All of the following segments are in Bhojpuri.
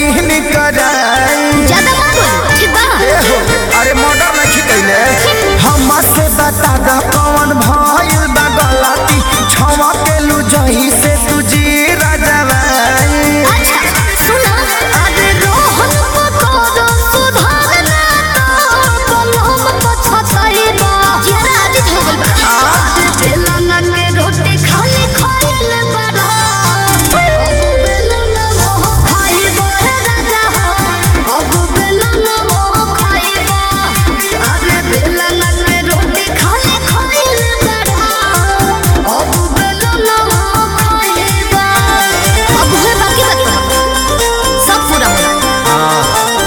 सीन कराई ज्यादा मत बोल ठीक बा ए हो अरे मर्डर नहीं कैले हम से बता द कौन भइल बा गलती छवा के लू जही से तू जी राजवाई अच्छा सुना अरे रोहन पकोड़ो सुधारना तो कलम पछताई बा जरा आदित हो गइल बा आज बेलना के रोटी खाली खाइल बड़ा अब बेलना मोह खाइबो हे राजा हो अब बेलना मोह खाइबो अरे बेलना के रोटी खाली खाइल बड़ा अब बेलना मोह खाइबो अब हुए बाकी बात सब पूरा होना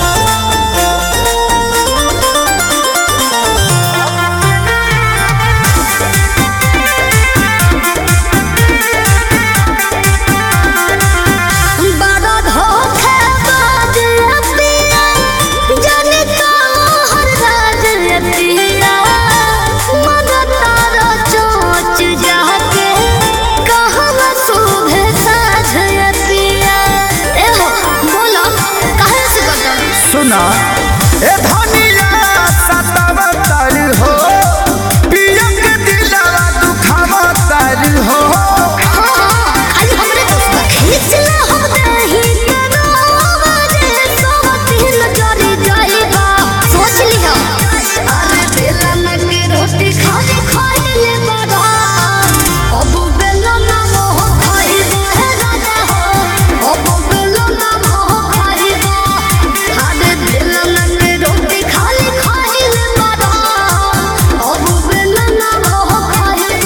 बड़ा धोखेबाज अतिया, जाने कहाँ राज अतिया। मगर तारा चोंच जाके, कहाँ शुभे साझ अतिया। ए हो, बोलो, काहे से करता? सुना ए धनिया सतावतर हो पिया के दिलवा दुखावतर हो हाँ, खाली हमरे दोस्त बा। खींचला हम दही के रोवा जे सोहतिन जरी जाइबा। सोच लिहा। अरे बेलन के रोटी खाली खाइले बड़ा। अब बेलन मोह खाइबा हे राजा हो। अब बेलन मोह खाइबा। अरे बेलन के रोटी खाली खाइले बड़ा। अब बेलन मोह खाइबा।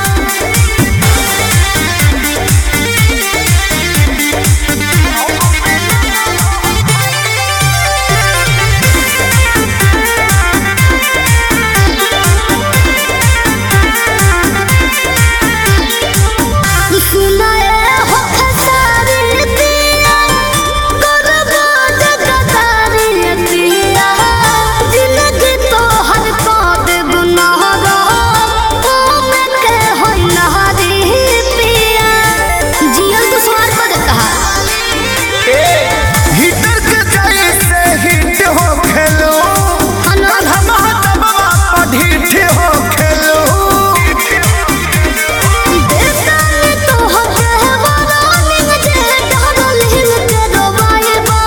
सुनाए हो खसारी दिया गुरबाज गदारी दिया जिंदगी तो हर पाद गुनाहगा में के होई नहारी पिया जियल तो स्वार पद कहा हिटर के जैसे हिट हो खेलो हनो कलमा दबवा पढ़िठ हो खेलो देवतानी तो हके वरानिंग जे डरलिंग के रोबाइबा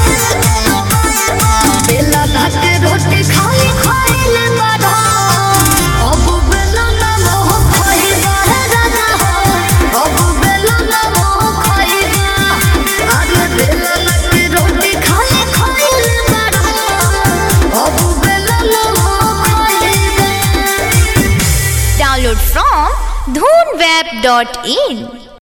बेला भात रोटी खाई खाइले बड़ा अब बेला ना मोह खाइबा हे राजा हो अब बेला ना मोह खाइबा अरे बेला ना के रोटी खाई खाइले बड़ा अब बेला ना मोह खाइबा Download from dhoonweb.in